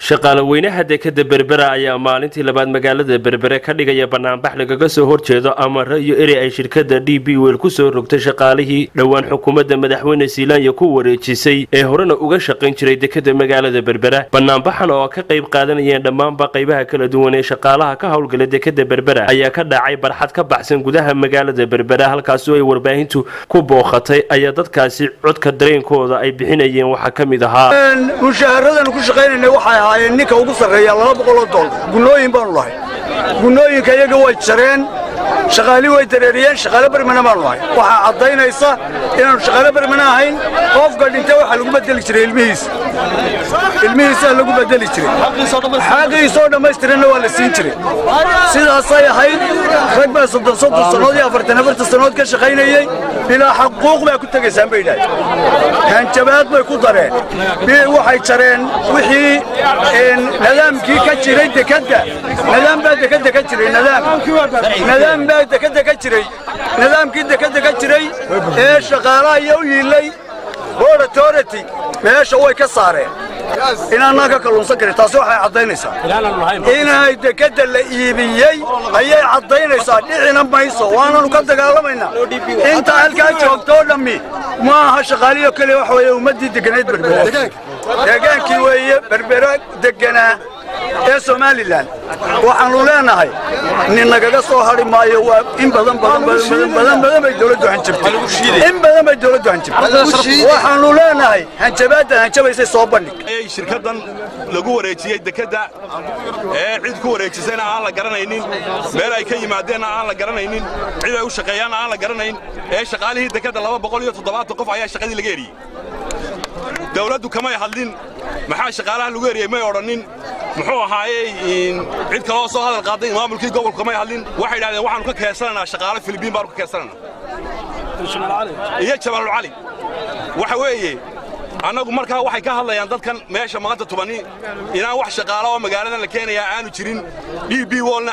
shaqaale weynaha dekada berbera ayaa maalintii labaad magaalada berbere ka dhigaya banaanbax lagaga soo horjeedo amare iyo eri ay shirkada d b wel kusoo rogtay shaqaalihii dhowaan xukuumadda madaxweyne silaanya ku wareejisay ee horena uga shaqayn jiray dekada magaalada berbera banaanbaxan oo ka qayb qaadanayeen dhammaanba qaybaha kala duwan ee shaqaalaha ka howlgala dekada berbera ayaa ka dhacay barxad ka baxsan gudaha magaalada berbera halkaasoo ay warbaahintu ku booqatay ayaa dadkaasi codka dareenkooda ay bixinayeen waxaa ka mid ahaa mushaharadan ku shaqaynayna waxay ahaayeen ninka ugu sarreeya laba boqoloo doollar gunnooyin baanu lahay gunnooyinka iyaga way jareen shaqaalii way dareeriyeen shaqaale bermana baanu lahay waxaa caddaynaysa inaanu shaqaale bermana ahayn qofka dhintay waxaa lagu bedeli jiray ilmihiisa ilmihiisaa lagu bedeli jiray xaqiisoo dhammaystiranna waa la siin jiray sidaasay ahayd rag baa soddon soddon sannood iyo afartan afartan sannood ka shaqaynayey bilaa xaquuq baa ku tegaysaan bay idhaaheen hanjabaad bay ku dareen waxay jareen wixii nidaamkii ka jiray dekadda nidaam baa dekadda ka jiray nidaam nidaam baa dekadda ka jiray nidaamkii dekadda ka jiray ee shaqaalaha iyo u yiilay board authority meesha way ka saareen inaanaan ka kalluunsan karin taasi waxay caddaynaysaa inay dekadda la iibiyey ayay caddaynaysaa dhicina mayso waananu ka dagaalamaynaa inta halkaa joogtoo dhammi ma aha shaqaaliyo keliya waxa weeye ummaddii degganayd berbera deegaankii weeye berbera degganaa ee somalilan waxaannu leenahay nin nagaga soo hadhi maayo waa in badan badan badan bay dawladdu hanjabtay in badan bay dawladdu hanjabtay waxaannu leenahay hanjabaaddan hanjabaysay soo bandhig shirkaddan lagu wareejiyey dekedda ee cid ku wareejisayna aan la garanaynin meel ay ka yimaadeenna aan la garanaynin cid ay u shaqeeyaanna aan la garanayn ee shaqaalihii dekedda laba boqol iyo toddobaatan qof ayaa shaqadii laga eriyey dawladdu kamay hadlin maxaa shaqaalaha lagu eriyey may odhannin muxuu ahaayey cid kaloo soo hadal qaaday maamulkii gobolku kamay hadlin waxay idhahdeen waxaannu ka keensanaynaa shaqaale filibiin baannu ka keensanaynaa iyo jabaalul cali waxa weeye annagu markaa waxay ka hadlayaan dadkan meesha maanta tubani inaan wax shaqaala oo magaaladan la keenayaa aanu jirin d b wolna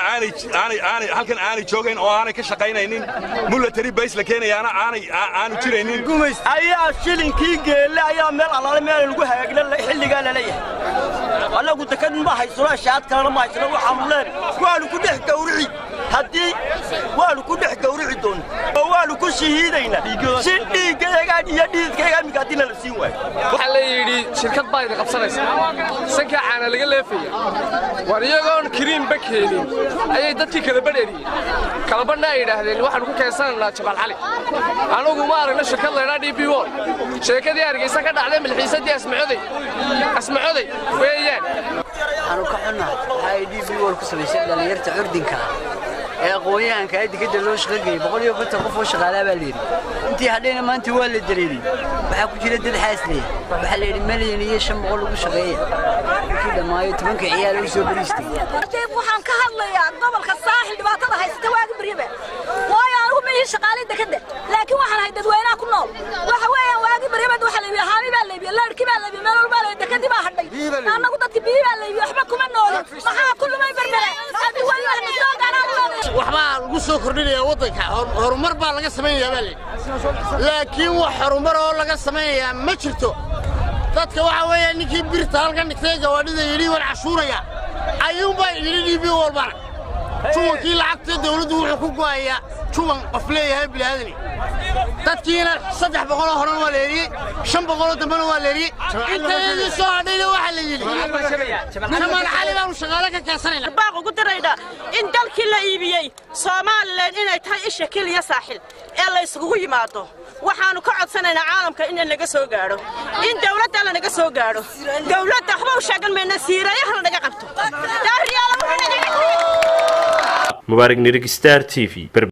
halkan aanay joogayn oo aanay ka shaqaynaynin mulatary bays la keenayaana aanu jiraynin ayaa shilinkii geelle ayaa meel allaale meel lagu hagaagna xilligaa laleeyahay annagu dekad ma haysano ashaad kalena ma haysano waxaanu leenay waanu ku dhex gawrici haddii waanu ku dhex gawrici doonna oo waanu ku shahiidaynaa si dhiiggayagaan iyo dhiidkayga imminka haddiina la siin waayo waxaa la yidhi shirkad baa idin qabsanaysa sankaa caana laga leefaya war iyagoon kiriinba keenin ayay dadkii kala badheriyeen kalabadhna ay yidhaahdeen waxaanu ku keensanaynaa jabaal cali anugu ma aragna shirkad laydhaa d b wol sheekadii hargaysa ka dhacday milxiisadii asmacoday asmacoday weeyaan waxaanu ka xunnahay waxa ay d b wol ku samaysay dhallinyarta curdinka ah ee aqoon-yahanka ee dekadda loo shaqageyey boqol iyo konton qof oo shaqaalaa baa layidhi intii hadhayna maanta waa la dareeriyey waxaa ku jira dad xaasleya waxaa la yidhi malyan iyo shan boqol lagu shaqeeya markii dhammaayo tobanka ciyaal u soo bariistay waxaan ka hadlayaa gobolka saaxil dhibaatada haysata waagi baryaba waayo anugu ma ihi shaqaalay dekadda laakiin waxaan ahay dadweynaha ku nool waxa weeyaan waagi baryabad waxa laybiya haami baa laybiya leerhkii baa laybiya meel walbaa laybiya dekadii baa hadhay annagu dadka biyi baa laybiya waxba kuma noolin maxaa ku lumay berbere haddii weli wax na soo gaaraan waxbaa lagu soo kordhinayaa waddanka horumar baa laga samaynayaa baa layidhi laakiin wax horumar oo laga samaynayaa ma jirto dadka waxaa weeye ninkii birta halkan dhigtay gawaadhida yidhi waan cashuuraya ayuunbaa yidhi dhiibi walbana juwankii lacagta dawladdu wuxuu ku go'ayaa juwan qof leeyahay bilaaadani dadkiina saddex boqoloo horena waa la eriyey shan boqoloo dambena waa la eriyey intayadii soo hadhayna waxaa la yidhi jamaan cali baanu shaqaale ka keensanayna baaq ugu daraynaa in dalkii la iibiyey somalilan inay tahay isha keliya saaxil ee la isugu yimaado waxaannu ka codsanaynaa caalamka in laga soo gaadho in dawladda lanaga soo gaadho dawladda waxba u sheegan mayna siirayaha lanaga qabto mubaarig nirig star t v